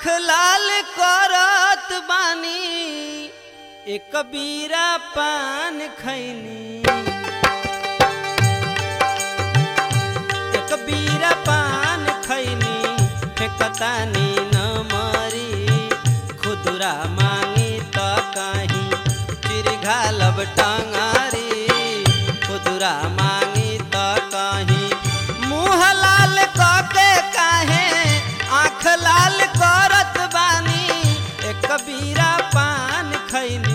आँख लाल करत बानी एक बीरा पान खैनी एक बीरा पान खैनी फेकतानी न मरी खुदरा मांगी त कहीं चिर घालब टंगारी खुदरा मांगी त कहीं मुँह लाल कके काहे आँख लाल करत बानी एक बीरा पान खैनी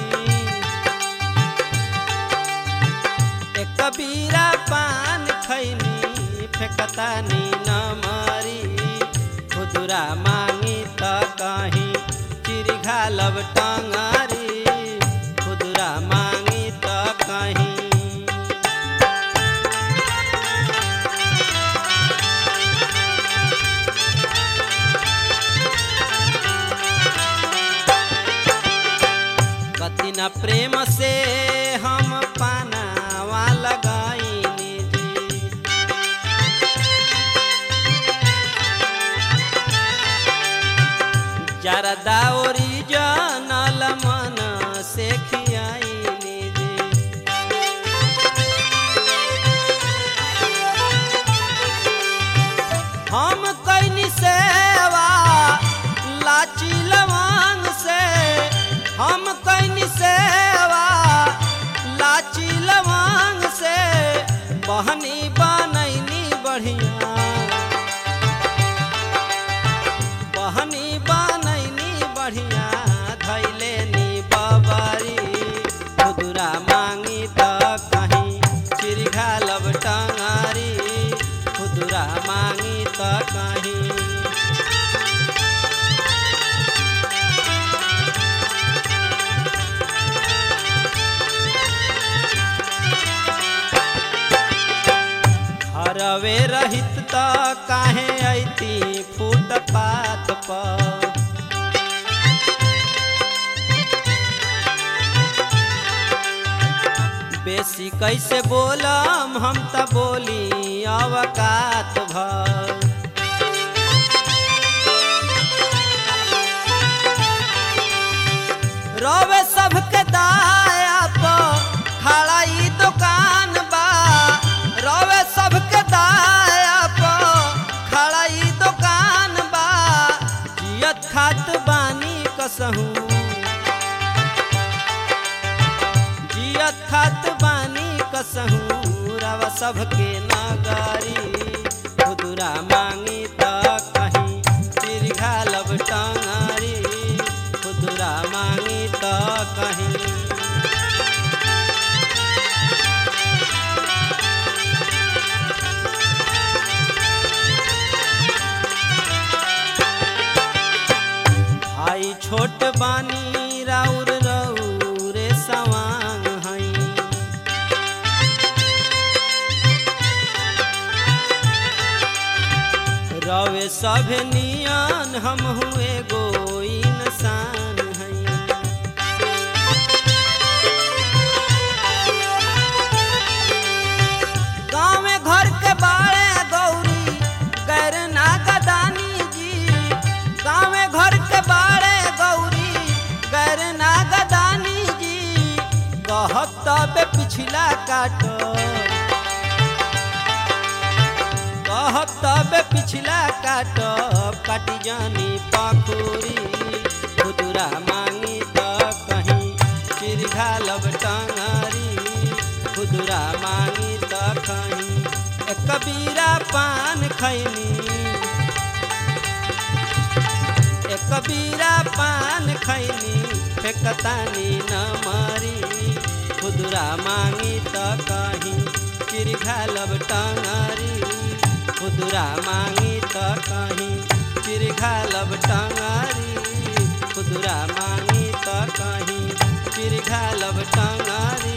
एक बीरा पान खैनी फेकतानी न मरी खुदरा मांगी त कहीं चिर घालब टंगारी खुदरा मांगी त कहीं कति न प्रेम से हम पानावा लगाईनी जी जरदा ओरिजनल मन से खियाईनी जी हम कैनी सेवा लाची लवांग से हम कैनी सेवा लाची लवांग से बहनी बनैनी बढ़िया बहनी बनैनी बढ़िया धैले नी बबरी खुदरा मांगी त कहीं चिरघा लब टंगारी खुदरा मांगी त कहीं हरवे रहित त काहे ऐती फुटपाथ पर बेसी कैसे बोलम हम त बोली अवकात भर रवे सबके दाया प खड़ा ई दुकान बा रवे सबके दाया प खड़ा ई दुकान बा जियत खात बानी कसहूं जियत खात बानी कसहूं रवा सबके नगारी खुदरा मांगी त कहीं चिरघा लब टंगारी खुदरा मांगी त कहीं भाई छोट बानी राउर रौरे सवांग हई रवे सब नियन हम हुए गो इंसान हई गाँव में घर के बाड़े गौरी गैर नागदानी जी गाँव में घर के बाड़े गौरी गैर नागदानी जी कहब तब पिछला काट कहब तब पिछला काट काटी जानी पाखुरी खुदरा मांगी त कहीं चिरघा लब टंगारी खुदरा मांगी त कहीं एक कबीरा पान खैनी एक कबीरा पान खैनी फेकतानी न मरी खुदरा मांगी त कहीं चिरघा लब टंगारी खुदरा मांगी त कहीं चिरघा लब टंगारी खुदरा मांगी त कहीं चिरघा लब टंगारी